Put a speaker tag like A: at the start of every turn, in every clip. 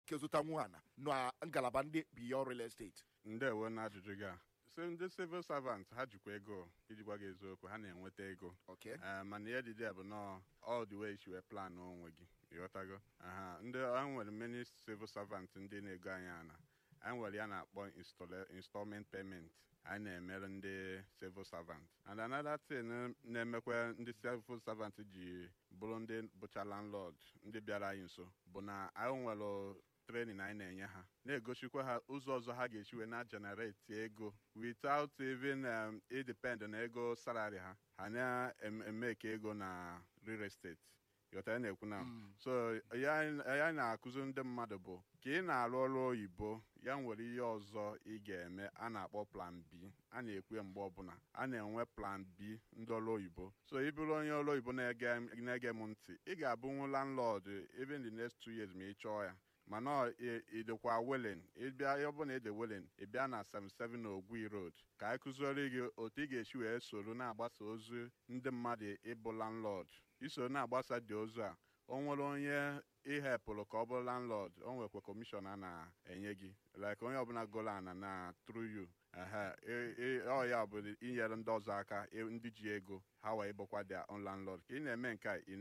A: ike zụtanwu ana na ngalaba ndị beyond real estate
B: ndewo na ajụjụ gị a so ndị civil servant ha jikwa ego iji gwa gị eziokwu ha na-enweta ego
A: okay
B: Eh, mana ihe dịdị bụ nọọ all the way isi wee plan onwe gị ịghọtago aha ndị a nwere many civil servant ndị na-ego anyị ana anyị nwere ya na-akpọ installe- installment payment anyị na-emere ndị civil servant and another thing na-emekwa ndị civil servant ji bụrụ ndị bụcha landlord ndị bịara anyị nso bụ na anyị nwere training anyị na-enye ha na-egosikwa ha ụzọ ọzọ ha ga-esi wee na generate ego without even um, idepend na ego salary ha ha na-eme ka ego na real estate ghọtara ya na-ekwu na so ya ya na-akụzi ndị mmadụ bụ ka ị na-arụ ọrụ oyibo ya nwere ihe ọzọ ị ga-eme a na-akpọ plan B a na-ekwe mgbe ọbụla a na-enwe plan B ndị ọrụ oyibo so ị bụrụ onye ọrụ oyibo na-ege na-ege m ntị ị ga-abụnwu landlord even the next two years ma ị chọọ ya mana ọ ị- ị dịkwa willing ịbịa ọ bụrụ na ị dị willing ị bịa na 77 na Ogwi Road ka anyị kụziere gị otu ị ga-esi wee soro na-agbasa ozi ndị mmadụ ịbụ landlord iso na-agbasa dị ozu a o nwere onye ihepụrụ ka ọ bụrụ landlord o nwekwa kọmishọn a na-enye gị like onye ọbụla golo ana na through you ehe ị- ị- ọ ya bụ inyere ndị ọzọ aka ị- ndị ji ego ha wee bụkwa their own landlord ka ị na-eme nke a ị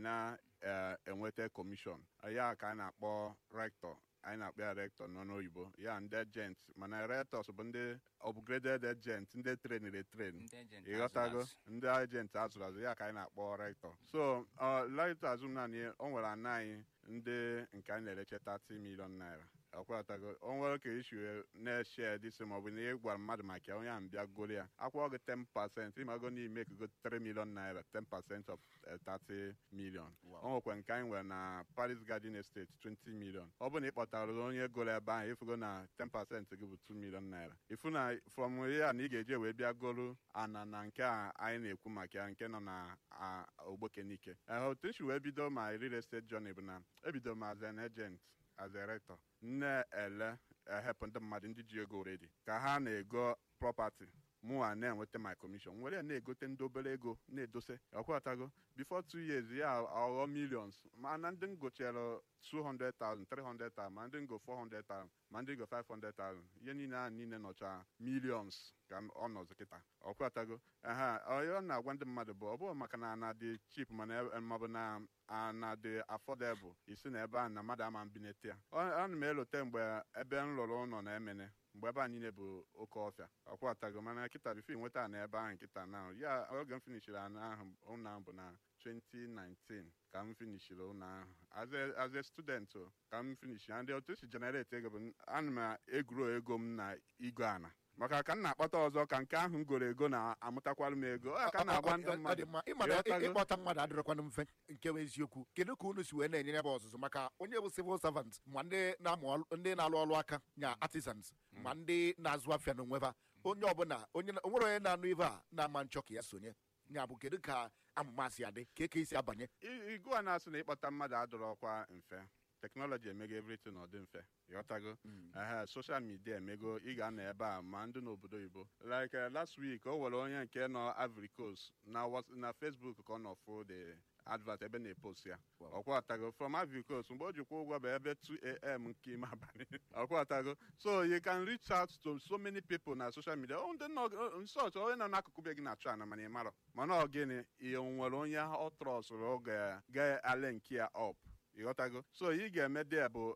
B: na-enweta kọmishọn ya ka a na-akpọ rector anyị na-akpọ ya rector n'ọnụ oyibo ya ndị agent mana rectors bụ ndị upgraded agent ndị trained etrain
C: Ndị agent
B: ịghọtago
C: azụrụ azụ.
B: ndị agent azụrụ azụ ya ka anyị na-akpọ rector so rector azụm naanị o nwere ana anyị ndị nke anyị na-ereche 30 million naira ọkwatago o nwere ka isi wee na-eshe disi maọbụ na ị gwara mmadụ maka ya onye ahụ bịa goro ya akwụọ gị 10 pasent ịmago n'ime ego 3 million naira 10 percent of eh, 30 million
A: Wow.
B: o nwekwa nke anyị nwere na Paris Garden Estate 20 million ọ bụ na ị kpọtara onye goro ebe ahụ ịfụgo na 10 pasent gị bụ 2 million naira ịfụ na from ya na ị ga-eje wee bịa goro ana na nke a anyị na-ekwu maka ya nke nọ na a, ogbokenike Eh, otu isi wee bido ma real estate journey bụ na ebido m as an agent as a rector na-ele ehepụ ndị mmadụ ndị ji ego redi ka ha na-ego property mụnwa na-enweta my commission were ya na-egote ndị obere ego na-edose ọkwatago before two years ya aghọ millions mana ndị ngochere 200,000 300,000 ma ndị ngo 400,000 ma ndị ngo 500,000 ihe niile ahụ niile nọcha millions ka m- ọ nọzi kịta ọkwatago aha ọ na-agwa ndị mmadụ bụ ọ bụghị maka na ana dị cheap mana e- maọbụ na ana dị affordable isi na ebe a na mmadụ ama mbinete ya Ọ- ana m elote mgbe ebe m lụrụ ụlọ na emene mgbe ebe a niile bụ oke ọfịa ọkwatago mana kịta bifo nweta na ebe ahụ nkịta na ya oge m finishiri ana ahụ ụlọ ahụ bụ na 2019 ka m finishiri ụlọ ahụ as a, as a student o, ka m finishi ndị otu esi generate ego bụ ana m egwuro ego m na igwe ana maka ka m na-akpata ọzọ ka nke ahụ m goro ego na-amụtakwara m ego ọ ka m na-agwa ndị
A: Ọ dị
B: mmadụ
A: mma. Ị ma na
B: ịghọtago?
A: ịkpọta mmadụ adịrọkwanụ mfe nke bụ eziokwu kedu ka unu si wee na-enye ya bụ ọzụzụ maka onye bụ civil servant ma ndị na-amụ ọrụ- ndị na-alụ ọrụ aka nya artisans ma ndị na-azụ afịa n'onwe ha onye ọbụla onye na- o nwere onye na-anụ ibe a na-ama nchọ ka ya sonye nya bụ kedu ka amụma si adị ka eke isi abanye
B: I- igu a na-asị na ịkpọta mmadụ adọrọkwa mfe teknọlọji emego everything ọ dị mfe ịghọtago ehe soshal midia emego ị ga-anọ ebe a ma ndị n'obodo oyibo like eh, last week o nwere onye nke nọ Ivory Coast na Whats- na Facebook ka ọ nọ fụ the advert ebe na-epost ya ọkwatago from Ivory Coast mgbe o jikwa ụgwọ bụ ebe 2am nke ime abalị ọkwatago so you can reach out to so many people na social media ọ ndị nọ nsọch onye nọ n'akụkụ be gị na-achọ ana mana ị marọ mana ọ gịnị ihe nwere onye ọ trọsụrụ ga ga-ale nke ya up ịghọtago so ị ga-eme dị bụ